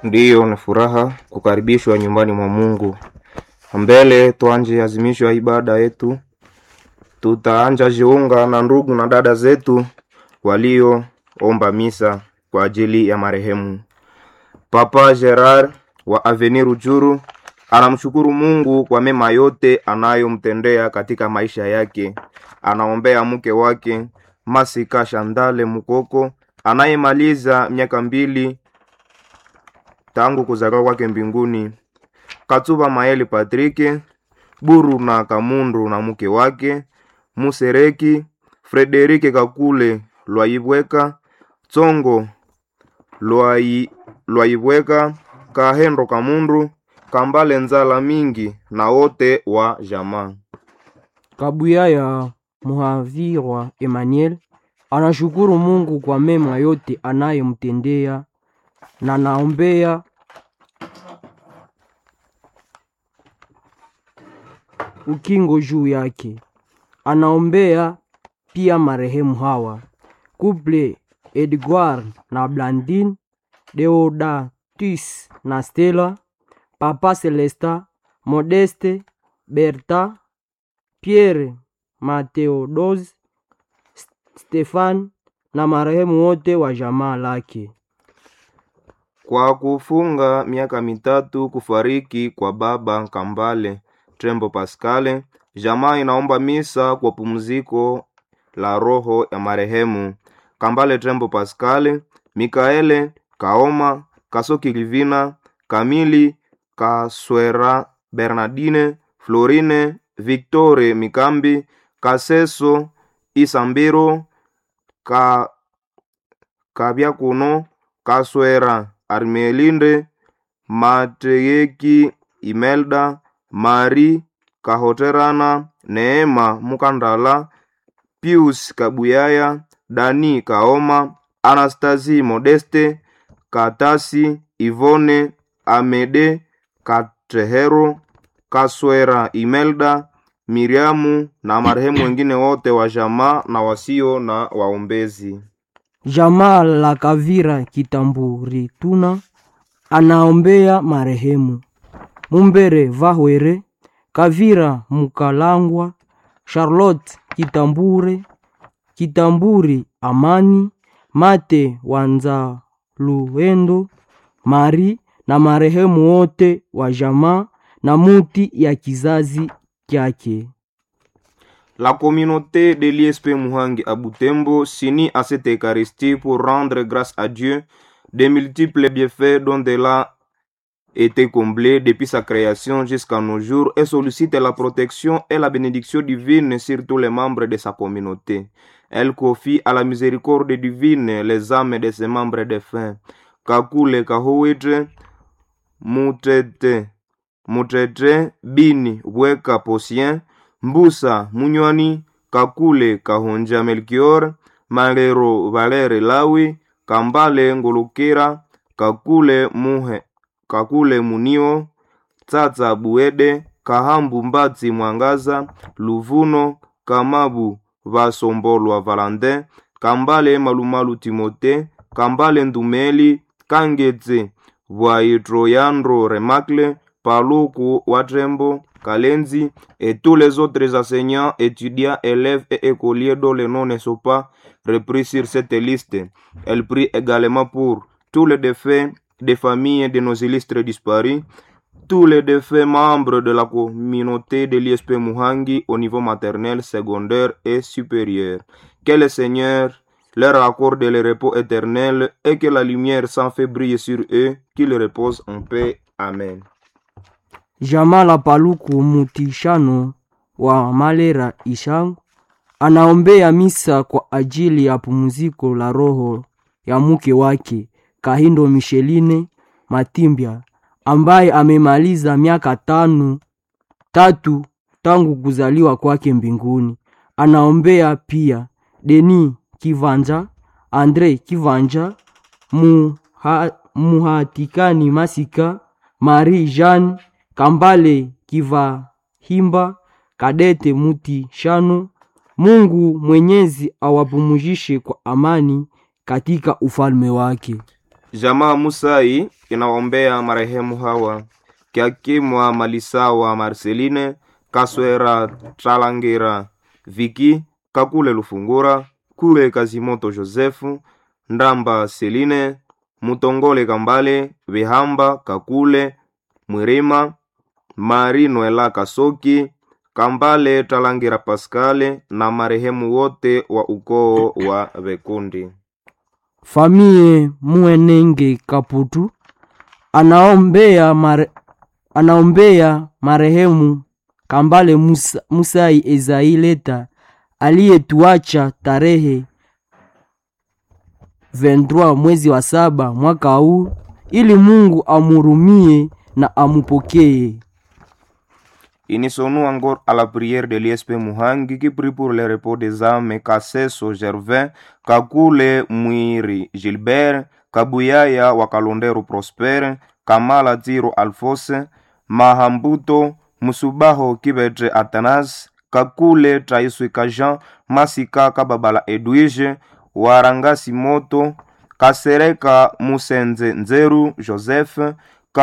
Ndiyo, ni furaha kukaribishwa nyumbani mwa Mungu. Mbele tuanje azimisho ya ibada yetu, tutaanja jiunga na ndugu na dada zetu walioomba misa kwa ajili ya marehemu Papa Gerard wa Avenir Rujuru. Anamshukuru Mungu kwa mema yote anayomtendea katika maisha yake. Anaombea mke wake Masika Shandale Mukoko anayemaliza miaka mbili tangu kuzaliwa kwake mbinguni. Katuba Maeli Patrike Buru na Kamundu na mke wake Musereki Frederike Kakule Lwaibweka Tsongo Lwai Lwaibweka Kahendo Kamundu Kambale Nzala Mingi na wote wa jamaa. Kabuya ya Muhavirwa Emmanuel anashukuru Mungu kwa mema yote anayemtendea na naombea ukingo juu yake. Anaombea pia marehemu hawa Couple Edgar na Blandine, Deodatus na Stella, Papa Celesta, Modeste, Berta, Pierre Mateodos, Stefan na marehemu wote wa jamaa lake. Kwa kufunga miaka mitatu kufariki kwa baba Kambale Trembo Pascale, jamaa inaomba misa kwa pumziko la roho ya marehemu Kambale Trembo Pascale, Mikaele Kaoma, Kasoki Livina, Kamili Kaswera, Bernardine, Florine, Victore Mikambi, Kaseso Isambiro, Ka Kabyakuno, Kaswera Armelinde, Mateyeki Imelda, Mari Kahoterana, Neema Mukandala, Pius Kabuyaya, Dani Kaoma, Anastasi Modeste, Katasi Ivone, Amede Katehero, Kaswera Imelda, Miriamu na marehemu wengine wote wa jamaa na wasio na waombezi. Jamaa la Kavira Kitamburi tuna anaombea marehemu Mumbere Vahwere, Kavira Mukalangwa, Charlotte Kitambure, Kitamburi Amani, Mate Wanzaluendo, Mari na marehemu wote wa jamaa na muti ya kizazi kyake. La communauté de l'ISP Muhangi à Butembo s'unit à cette Eucharistie pour rendre grâce à Dieu des multiples bienfaits dont elle a été comblée depuis sa création jusqu'à nos jours et sollicite la protection et la bénédiction divine sur tous les membres de sa communauté. Elle confie à la miséricorde divine les âmes de ses membres défunts. Kakule Kahuitre, Mutete, Mutete, Bini, Weka Posien, Mbusa Munywani, Kakule Kahonja Melchior, Malero Valere Lawi, Kambale Ngolokera, Kakule Muhe, Kakule Munio, Tsatsa Buede, Kahambu Mbatsi Mwangaza, Luvuno, Kamabu Vasombolwa Valandin, Kambale Malumalu Timote, Kambale Ndumeli, Kangetse Bwaitroyandro Remacle, Paluku Watrembo, Kalenzi et tous les autres enseignants, étudiants, élèves et écoliers dont les noms ne sont pas repris sur cette liste. Elle prie également pour tous les défaits des familles de nos illustres disparus, tous les défaits membres de la communauté de l'ISP Muhangi au niveau maternel, secondaire et supérieur. Que le Seigneur leur accorde le repos éternel et que la lumière sans fait briller sur eux, qu'ils reposent en paix. Amen. Jamaa la Paluku Mutishano wa Malera Ishangu anaombea misa kwa ajili ya pumziko la roho ya mke wake Kahindo Micheline Matimbya ambaye amemaliza miaka tano tatu tangu kuzaliwa kwake mbinguni. Anaombea pia Deni Kivanja, Andre Kivanja, Muha, Muhatikani Masika, Marie Jeanne Kambale Kivahimba, Kadete Muti Shano. Mungu Mwenyezi awapumujishe kwa amani katika ufalme wake. Jamaa Musai inaombea marehemu hawa Kiakimwa Malisawa Marceline Kaswera Tralangira Viki Kakule Lufungura Kule Kazimoto Josefu Ndamba Seline Mutongole Kambale Vihamba Kakule Mwirima Mari Noela Kasoki Kambale Talangira Paskale na marehemu wote wa ukoo wa Vekundi. Famie Muenenge Kaputu anaombea mare, anaombea marehemu Kambale Musa, Musai Ezaileta aliyetuacha tarehe 23 mwezi wa saba mwaka huu, ili Mungu amurumie na amupokee. Unissons-nous encore à la prière de l'ISP Muhangi qui prie pour le repos des âmes Kasseso Gervin, Kakule Mwiri Gilbert, Kabuyaya Wakalondero Prosper, Kamala Tiro Alphonse, Mahambuto, Musubaho Kibetre Atanas, Kakule Traiswika Jean, Masika Kababala Edwige, Warangasi Moto, Kasereka Musenze Nzeru Joseph,